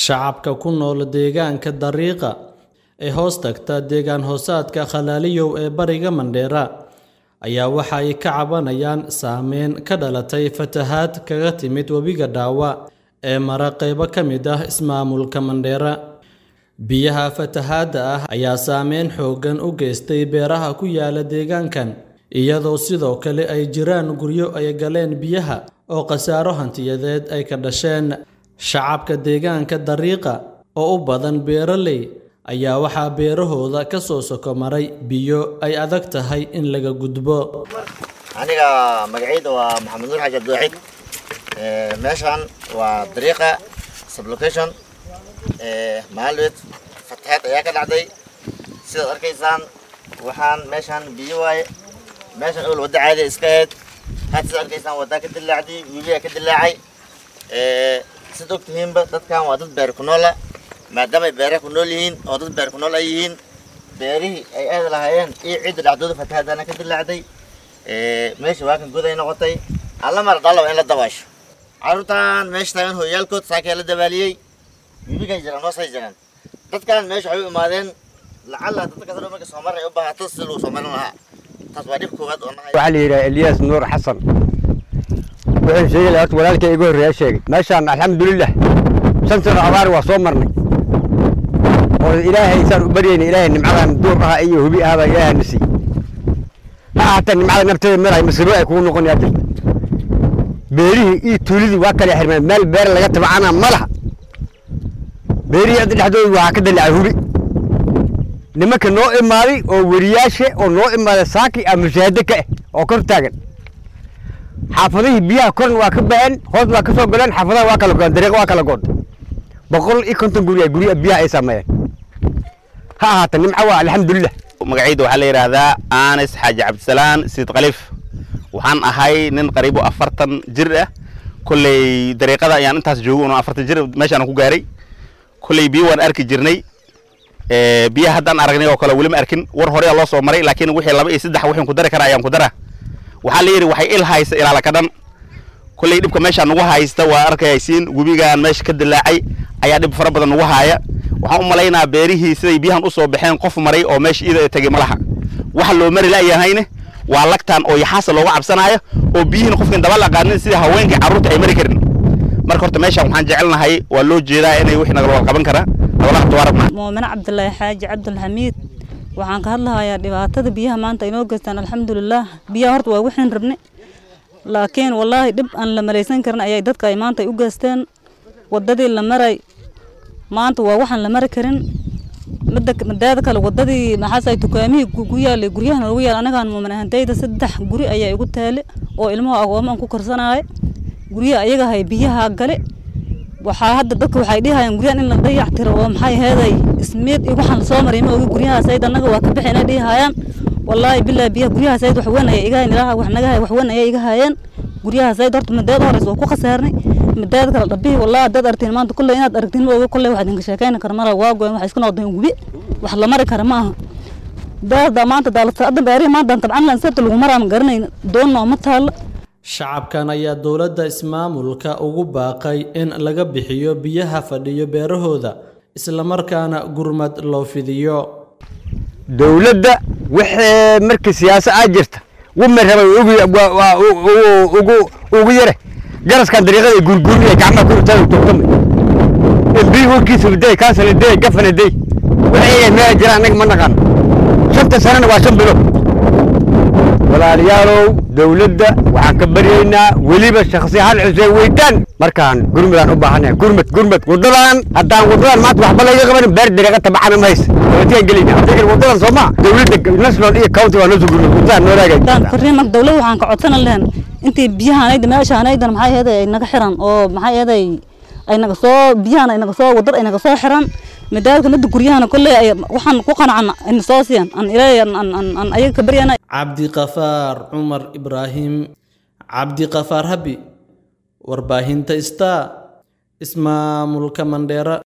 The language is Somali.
Shacabka ku nool deegaanka dariiqa ee hoos tagta deegaan hoosaadka Khalaaliyow ee bariga Mandheera ayaa waxa ay ka cabanayaan saameyn ka dhalatay fatahaad kaga timid webiga Daawa ee mara qaybo ka mid ah ismaamulka Mandheera. Biyaha fatahaadda ah ayaa saameyn xooggan u geystay beeraha ku yaala deegaankan, iyadoo sidoo kale ay jiraan guryo ay galeen biyaha oo khasaaro hantiyadeed ay ka dhasheen. Shacabka deegaanka dariiqa oo u badan beeraley ayaa waxaa beerahooda ka soo soko maray biyo ay adag tahay in laga gudbo. aniga magacayda waa maxamed nuur xaaji abdiwaxiid Ee, meeshan waa dariiqa sublocation maalweed fatahaad ayaa ka dhacday sidaad arkaysaan waxaan meeshan biyo waaye meeshan ol wadda caadi iska ahayd had sidaad arkaysaan waddaa ka dilaacday webigaa ka dilaacay Ee, sidaad ogtihiinba dadkan waa dad beer ku noola maadaama ay beeraha ku nool yihiin oo dad beer ku nool ay yihiin beerihii ay aadi lahaayeen iyo cidda dhacdooda fatahaadana ka dilaacday Ee, meesha waa kan god ay noqotay alla mar dhalo in la dabaasho carruurtan meesha taagan hooyaalkood saakee la dabaaliyey wibigay jiraan hoosay jiraan dadkan meesha waxay u imaadeen lacala dadka kasoo marka soo maray u baahato si lagu soo marin lahaa taas waa dhib koowaad oo nahay waxaa la yidhaha eliyas nuur xasan wuxuu sheegi lahaa horta walaalkay iga horreeya sheegay meeshaan alxamdulilah shan sano abaar waa soo marnay oo ilaahay saan u baryayna ilaahay nimcadan duur aha iyo hubi ahaba ilaahay na siiyey ha ahaatee nimcada nafteeda meel ay masiibo ay kugu noqonayaa jirta beerihii iyo tuulidii waa kala xirmeen meel beer laga tabacana ma laha beerihii hadda dhexdooda waxaa ka dallacay hubi nimanka noo imaaday oo weriyaashe oo noo imaaday saaki a mushaahado ka ah oo kor taagan xaafadihii biyaha korna waa ka baxeen hoos waa ka soo galeen xaafadaha waa kala go'een dariiqa waa kala go'day boqol iyo konton guri gurya biyaha ay saameeyeen ha ahaata nimco waa alxamdulilah magacayda waxaa la yidhaahdaa anis xaaji cabdisalaan siid khaliif waxaan ahay nin qariibo afartan jir ah kolley dariiqada ayaan intaas joogo unoo afartan jir meeshaan ku gaaray kolley biyo waan arki jirnay Ee, biyaha haddaan aragnay oo kale weli ma arkin war hore loo soo maray laakiin wixii laba iyo saddex wixii ku dari kara ayaan ku dara waxaa la yidhi waxay il haysta ilaala ka dhan kolley dhibka meeshaan nagu haysta waa arkaysiin webigaan meesha ka dilaacay ayaa dhib fara badan nagu haaya waxaan u malaynaa beerihii siday biyahan usoo baxeen qof maray oo meesha iyada tegey ma laha waxa loo mari la'yahayne waa lagtaan oo yaxaasa looga cabsanaayo oo biyihiin qofkan daba laqaanin sida haweenkii carruurta ay mari karin marka horta meeshaan waxaan jecelnahay waa loo jeedaa inay wixii nagala wada qaban karaa nagala qabto waa rabnaa muumine cabdulaahi xaaji cabdulxamiid waxaan ka hadlahayaa dhibaatada biyaha maanta inoo geystaan alxamdulilaah biyaha horta waa waxaan rabne laakiin wallaahi dhib aan la malaysan karin ayay dadka ay maanta u geysteen wadadii la maray maanta waa waxaan la mari karin midda mideeda kale wadadii maxaas ay dukaamihii ku ku yaalay guryahan lagu yaal anagaan muumin ahantayda saddex guri ayaa igu taale oo ilmaha agooma aan ku korsanaayo guryaha ayaga hay biyaha gale waxaa hadda dadka waxay dhihayaan guryahan in la dayac tiro oo maxay heeday ismiid iyo waxaan lasoo maray ma ogi guryahaas ayd annaga waa ka bixina dhihayaan wallaahi bilaa biyaha guryahaas ayd wax weyn ayay iga hayan ilaaha wax naga hay wax weyn ayay iga hayeen guryahaas ayd horta mideeda horeysa waa ku khasaarnay mideeda kale dhabihi wallaahi haddaad aragtiin maanta kulley inaad aragtiin ma ogi kulley wax idinka sheekayna kara mara waa goyn waxay isku noqdeen gubi wax la mari kara ma aha beerda maanta daalata hadda beerihi maanta tabcan lan sabta lagu maraa ma garanayna doon nooma taalla Shacabkan ayaa dowladda ismaamulka ugu baaqay in laga bixiyo biyaha fadhiyo beerahooda isla markaana gurmad loo fidiyo. dowladda wixii markii siyaasa aa jirta wama rabay ugu waa- waa u- u- ugu ugu yare garaskan dariiqada gurgurinaya gacmaha ku urtada tugtamay mb warkiisa day kansala day gafana day wixii meel jira annaga ma naqaan shanta sanana waa shan bilo walaalayaalow dowladda waxaan ka baryaynaa weliba shakhsi hal xuseen weytaan markaan gurmadaan u baahanahay gurmad gurmad wadadan haddaan wadadan maanta waxba laga qabanin beer dariiqa tabacana ma haysa watigaan gelayna hadda kale wadadan soo maa dowladda national iyo county waa noo soo gurmad wadadaan noo daan raagay fariin marka dawladda waxaan ka codsan lahayn intii biyahanayda meeshaanaydan maxay ahayd ay naga xiran oo maxay ahayd ay naga soo biyahan ay naga soo wadad ay naga soo xiran midaadka midda guryahana kolley ay waxaan ku qanacana ayna soo siiyaan aan ilaahay aan aan aan- aan ayaga ka baryana Cabdiqafaar Cumar Ibraahim Cabdiqafaar Habi warbaahinta Star ismaamulka Mandheera